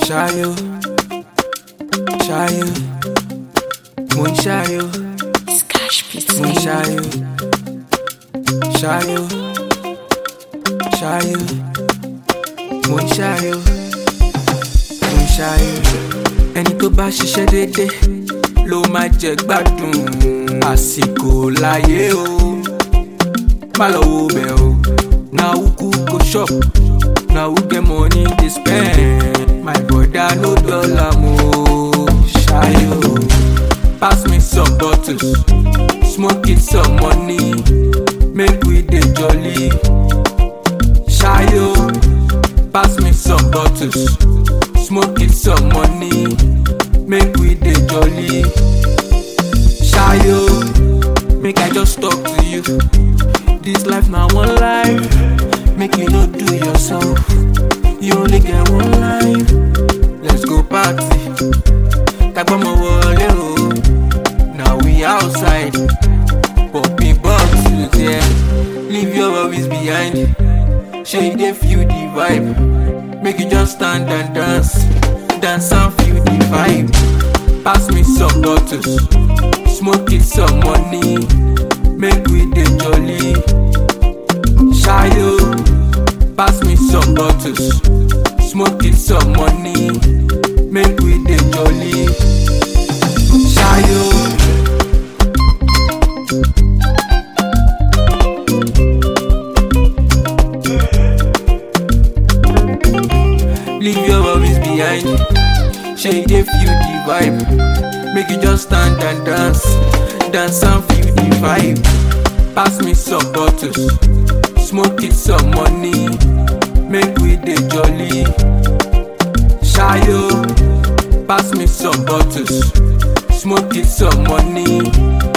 Ṣayó, ṣayó, mo ń ṣayó, Scash Beats mo ń baby. ṣayó, ṣayó, ṣayó, mo ń ṣayó, mo ń ṣayó. Ẹni tó bá ṣiṣẹ́ déédéé ló máa jẹ gbádùn àsìkò láyé o. Má lọ wo bẹ̀ o, na who cook go shop, na who get money dey spend. My brother no dollar mo, ṣayó. Pass me some bottles, smoke it some money, make we dey jolly. Ṣayó, pass me some bottles, smoke it some money, make we dey jolly. Ṣayó, make I just talk to you. This life na one life, make you no do yourself. You only get one life, let's go party. Tagbọ́mọ wọlé o, now we outside. Popping bottles, yeah. Leave your worries behind. Shey you dey feel the vibe. Make you just stand and dance. Dance and feel the vibe. Pass me some bottles. Smoke it some money. Make we dey jolly. Ṣayó. Pass me some bottles. Smoke it some money. Make we dey jolly. Ṣayó. Leave your worries behind. Shey you dey feel the vibe. Make you just stand and dance. Dance and feel the vibe. Pass me some bottles. Smoke it some money. Make we dey jolly. Ṣayó. Pass me some bottles. Smoke it some money.